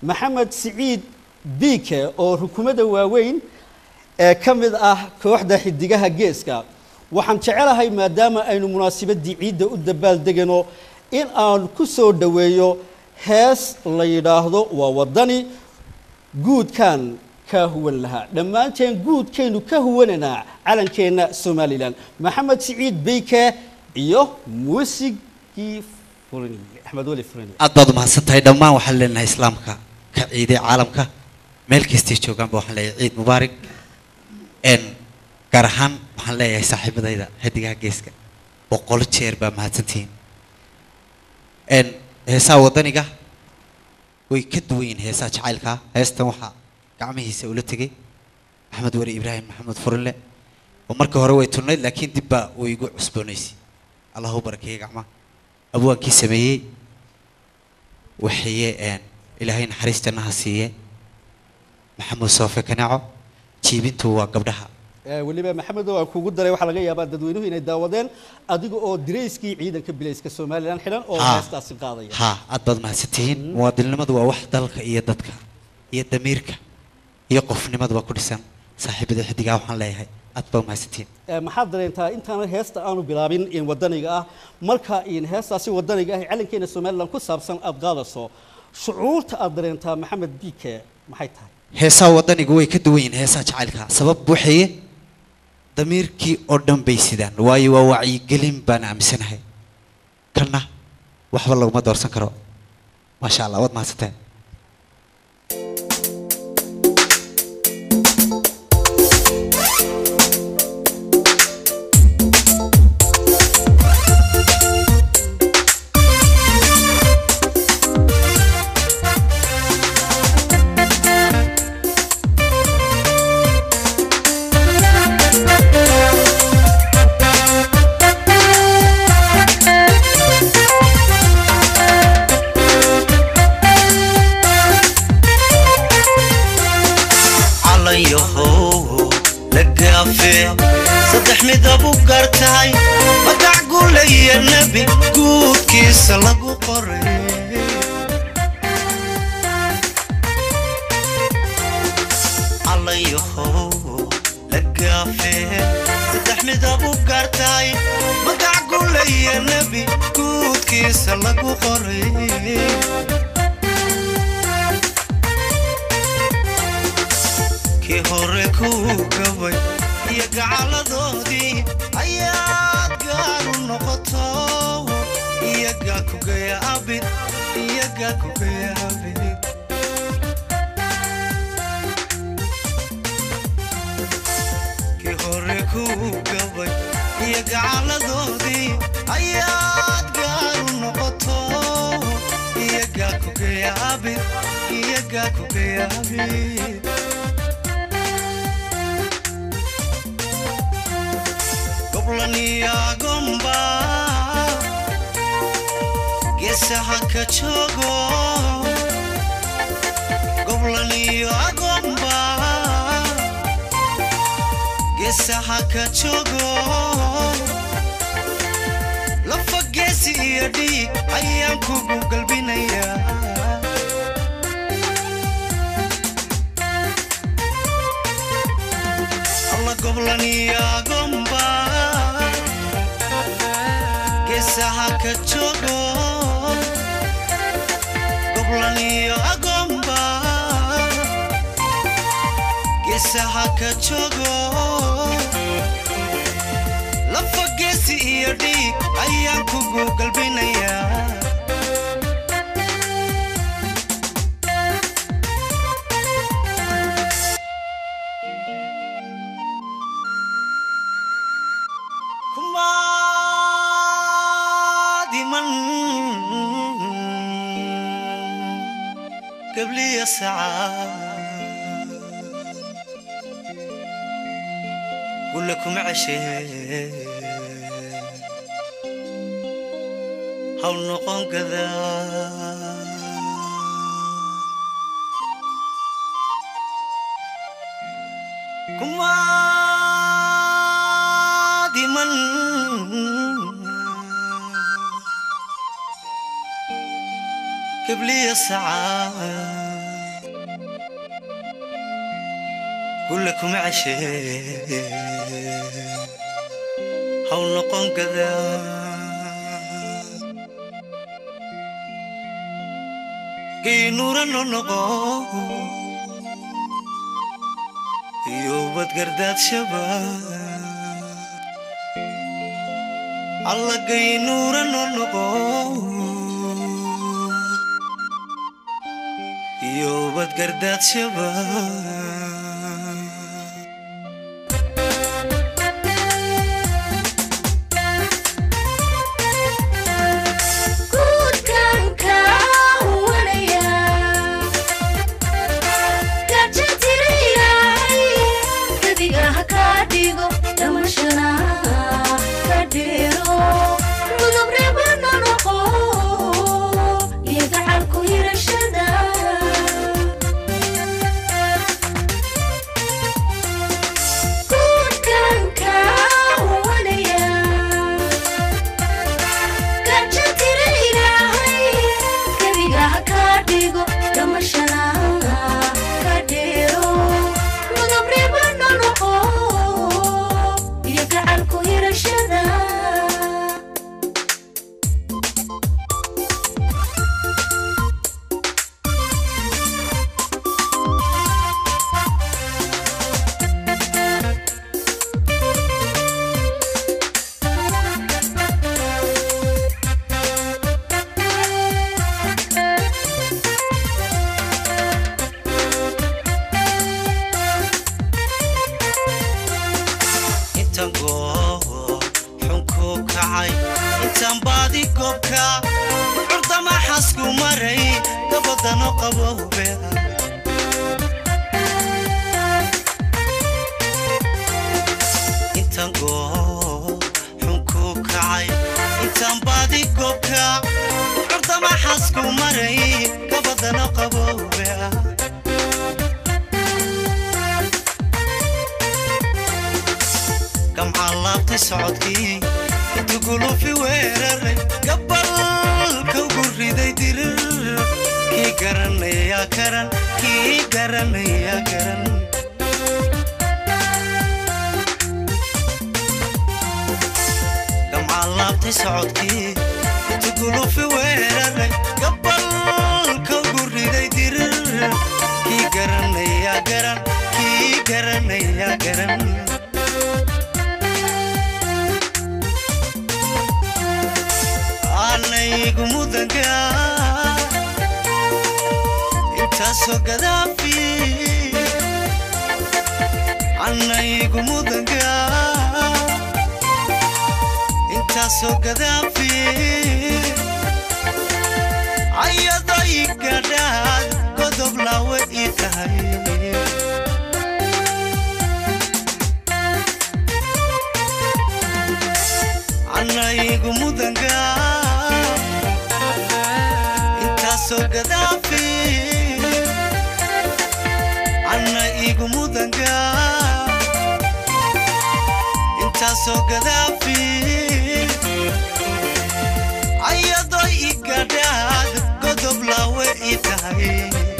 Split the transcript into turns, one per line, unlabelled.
maxamed siciid biike oo rukumada waaweyn ee ka mid ah kooxda xidigaha geeska waxaan jecelahay maadaama aynu munaasabadii ciidda u dabaaldegano in aan ku soo dhoweeyo hees la yidhaahdo waa waddani guudkan ka huwan lahaa dhammaanteen guudkaynu ka huwananaa calankeenna somalilan maxamed siciid beyke iyo muusigii furani axmed weli furani
aad baad umahadsan tahay dhammaan waxaan leenahay islaamka ka ciiday caalamka meel kastay joogaanba waxaan leeyahay ciid mubaarak n gaar ahaan waxaan leeyahay saaxiibadayda xidigaha geeska boqol jeer baa mahadsantihiin n heesaha waddaniga way ka duwan yihiin heesaha jacaylkaa heestan waxaa gacmihiisa ula tegay maxamed weli ibraahim maxamed furinle oo markii hore way turnayd laakiin dib baa way igu cusboonaysay allah u barakeeyey gacmaha abwaankii sameeyey waxaye n ilaahay naxariis jannaha siiye maxamuud soofe kaneeco jiibintu waa gabdhaha
Ee, weliba maxamedow aan kugu daray waxaa laga yaabaa dadweynuhu inay daawadeen adiga oo dirayskii ciidanka bilayska somalilan xidhan oo
Ha.
heestaasi qaadaya
ha aad baad mahadsantihiin muwaadinnimadu waa wax dalka iyo dadka iyo damiirka iyo qofnimaduba ku dhisan saaxiibada xidigaa waxaan leeyahay aad baad mahadsantihiin
Ee, maxaad dareentaa intaana heesta aanu bilaabin in wadaniga ah marka in heestaasi wadaniga ah ee calankeena somalilan ku saabsan aad qaadayso shucuurta aad dareentaa maxamed biike maxay tahay
heesaha waddanigu way ka duwan yihiin heesaha jacaylka sabab waxaye damiirkii oo dhan bay sidaan waayo waa wacyigelin baan aaminsanahay kanna waxba laguma doorsan karo maasha allah waad mahadsantahay
calayahow la gaafe saddex midab u gartahay magac gulaya nebi guudkiisa lagu qoray calayahow la gaafe saddex midab u gartahay magac gulaya nebi guudkiisa lagu qoray kii hore kuu gabay iyo gacaladoodii ayaad gaar u noqoto iyagaa kugaya abid iyagaa kugaya abid kii hore kuu gabay iyo gacaladoodii ayaad gaar u noqoto iyagaa kugaya abid iyagaa kugaya abid goblaniyaagomba geesaha ka joogo goblaniyaagomba geesaha ka joogo lafa geesi iyo dhiig ayaan kugu galbinayaa alla goblaniyaagomba geesaha ka joogo goblaniyaagomba geesaha ka joogo lafa geesi iyo dhiig ayaan kugu galbinayaa kumaadiman qabliya sacaa gulla kuma ceshee haw noqon gadaa kumaadiman قبلي ساعات gulle kuma ceshee haw noqon gadaa geynuura no noqo iyo badgardaadshaba alla geynuura no noqo iyo badgardaadshaba
guudkanka wanaya gajatirayay gadiga ha kaa dhigo dhamashana ka dhiro gudub reebana noqo iyo gacalku hirashada guudkanka wanaya gajatira ilaahay gebiga ha kaa dhigo dhamashana ka dhiro mudab reebana noqo iyo gacalku hirashada
intaan goob xunku kacay intaan baadi goobka bucurdama xasku maray gabadano qabowbe intaan goob xunku kacay intaan baadi goobka bucurdama xasku maray gabadano qabowbe gamcaan laabtay socodkii intu gulufi weeraray gabalka ugu riday dirir kii garanaya garan kii garanaya garan gamcaan laabtay socodkii intu gulufi weeraray gabalka ugu riday dirir kii garanaya garan kii garanaya garan anaygu mudanka intaasoo gadaafi anaygu mudanka intaasoo gadaafi ayaday gadhaad godob laawe ii tahay anaygu mudanka intaasoo gadaafi anna igu mudanka intaasoo gadaafi ayadoo i gadhaad godob laawe ii tahay